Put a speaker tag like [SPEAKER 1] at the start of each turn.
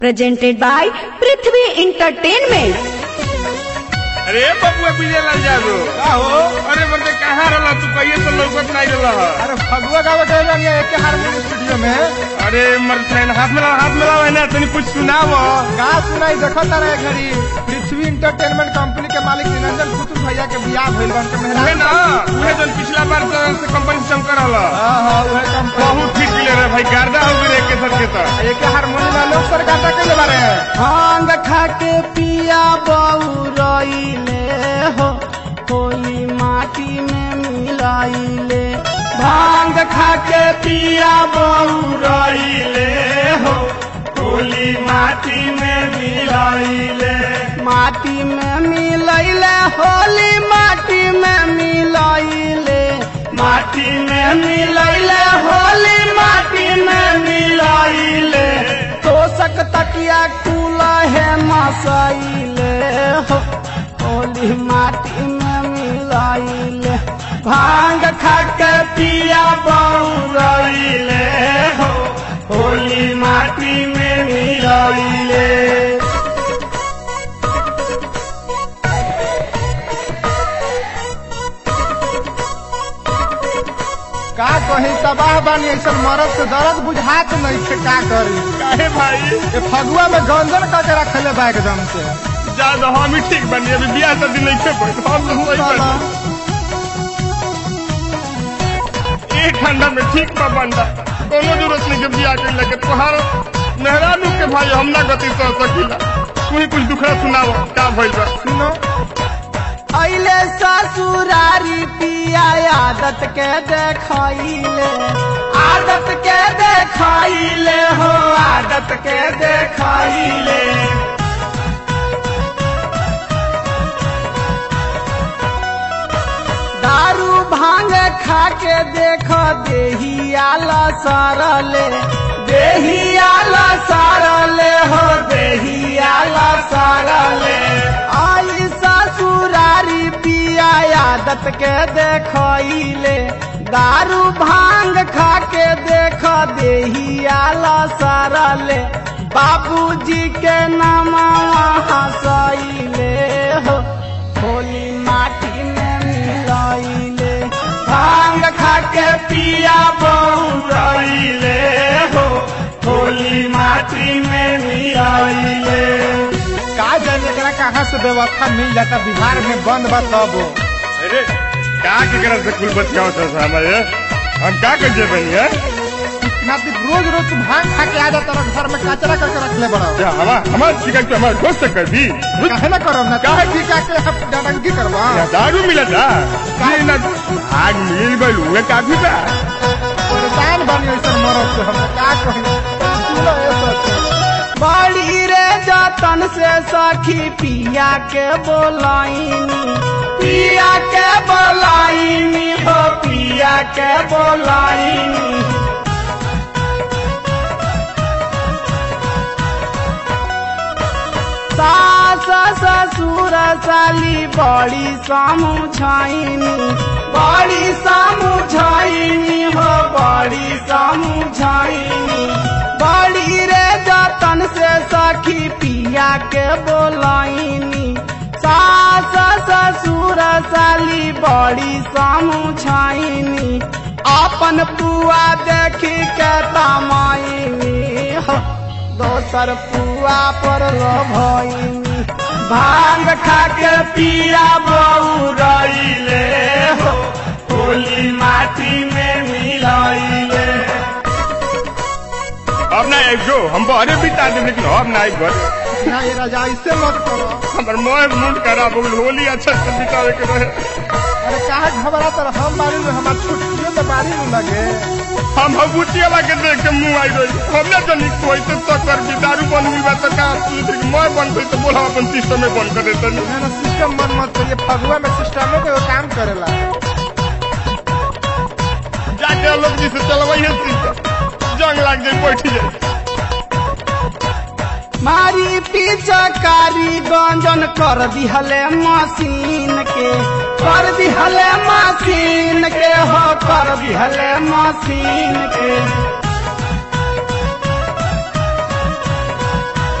[SPEAKER 1] presented by Prithvi Entertainment.
[SPEAKER 2] अरे बबुआ विजय लाल जादू
[SPEAKER 3] का हो
[SPEAKER 2] अरे बंदे कहाँ रहला तू कहिए तो लौकत नहीं रहला ह।
[SPEAKER 3] अरे फगुआ गावे गए बानी एके हारमोनियम स्टूडियो में
[SPEAKER 2] अरे मर ट्रेन हाथ में हाथ में लावे ना तनी कुछ सुनाव
[SPEAKER 3] का सुनाई देखो तारा ए घड़ी पृथ्वी इंटरटेनमेंट कंपनी के मालिक निरंजन पुतुल भैया के बियाह भइल बन के
[SPEAKER 2] उहे
[SPEAKER 3] मेहरान
[SPEAKER 2] ना उहे जन पिछला बार से से कंपनी से चमकर रहला
[SPEAKER 3] हां हां उहे कंपनी
[SPEAKER 2] बहुत ठीक ले रे भाई गर्दा हो गए के सर के तो
[SPEAKER 3] एके हारमोनियम वाले ऊपर गाता के बारे
[SPEAKER 4] भांग खा के पिया बउरइले हो होली माटी में मिलाइले भांग खा के पिया बउरइले हो होली माटी में मिलाइले माटी में मिलाइले होली माटी में मिलाइले माटी में मिलाइले होली माटी में मिलाइले तोसक तकिया कुला है मसाइले हो होली माटी में मिलाइले भांग खा के पिया बउरइले हो होली माटी में मिलाइले
[SPEAKER 3] का कही तबाह बानी ऐसा मरद से दर्द बुझात नहीं थे का करी
[SPEAKER 2] काहे भाई
[SPEAKER 3] ये फगुआ में गंजन करके रखले बा एकदम से
[SPEAKER 2] ज्यादा हम ही ठीक बनी अभी बियाह शादी नहीं थे कोई हम तो सही
[SPEAKER 3] साला,
[SPEAKER 2] बनी एक ठंडा में ठीक बा बंदा कोनो जरूरत नहीं के बियाह के लगे तोहार मेहरानू के भाई हम ना गति सह सकीला तू ही कुछ दुखड़ा सुनाव का भइल बा
[SPEAKER 3] सुनो
[SPEAKER 4] अइले ससुरारी पिया आदत के देखैले आदत के देखैले हो आदत के देखैले दारू भांग खा के देख देहियाला सरले देहियाला सरले हो देहियाला सरले आई ससुरारी पिया आदत के देखैले दारू भांग खा के देख देहियाला सरले बाबूजी के नामा हंसैले हो होली माटी में मिलाइले भांग खा के पिया बहुराइले हो होली माटी में मिलाइले
[SPEAKER 3] का जाने एकरा कहाँ से व्यवस्था मिल जाता बिहार में बंद बा तब
[SPEAKER 2] अरे का के करत से कुल बच गया था हमारे हम का कर जे बनी है
[SPEAKER 3] इतना दिन रोज रोज तू भांग खा के आ जाता रह घर में कचरा करके रख ले बड़ा
[SPEAKER 2] क्या हमार हमार शिकायत तो हमारे दोस्त से कर दी
[SPEAKER 3] काहे ना करो ना काहे ठीक आके हम डडंगी करवा
[SPEAKER 2] या दारू मिला था काहे ना आग मिल गइल हुए काफी बा
[SPEAKER 3] परेशान बनी ऐसा मरद से हम का कही सुनो ये सच
[SPEAKER 4] बड़ी रे जतन से सखी पिया के बोलाइनी पिया के बोलाइनी हो पिया के बोलाइनी सास ससुर साली बड़ी समुझाइनी बड़ी समुझाइनी हो बड़ी समुझाइनी बड़ी रे जतन से सखी पिया के बोलाइनी सास ससुर साली बड़ी समुझाइनी अपन पुआ देखी के तमाइनी हो दोसर पुआ पर भइनी भांग खा के पिया बउरइले हो होली माटी में मिलाइले
[SPEAKER 2] अब ना एक जो हम बहरे बिता दे लेकिन अब ना एक घर
[SPEAKER 3] ना ये राजा ऐसे मत करो
[SPEAKER 2] हमर मोह मूड खराब हो गइल होली अच्छा से बितावे के रहे
[SPEAKER 3] अरे काहे घबरा तर हम मारी में हमार छुट्टियों तो मारी में लगे
[SPEAKER 2] हम भभूतिया के देख के मुंह आई रही हमने जनी कोई से तो कर भी दारू बन हुई बा तो का लेकिन मैं बन गई तो बोला अपन सिस्टम में बंद कर देता नहीं
[SPEAKER 3] ना सिस्टम मन मत करिए फगुआ में सिस्टमों के वो काम करेला
[SPEAKER 2] जाके लोग जी से चलवाइए सिस्टम जंग लाग जाए बैठ जाए
[SPEAKER 4] मारी पिचकारी गंजन कर दिहले मशीन के कर दिहले मशीन के हो कर दिहले मशीन के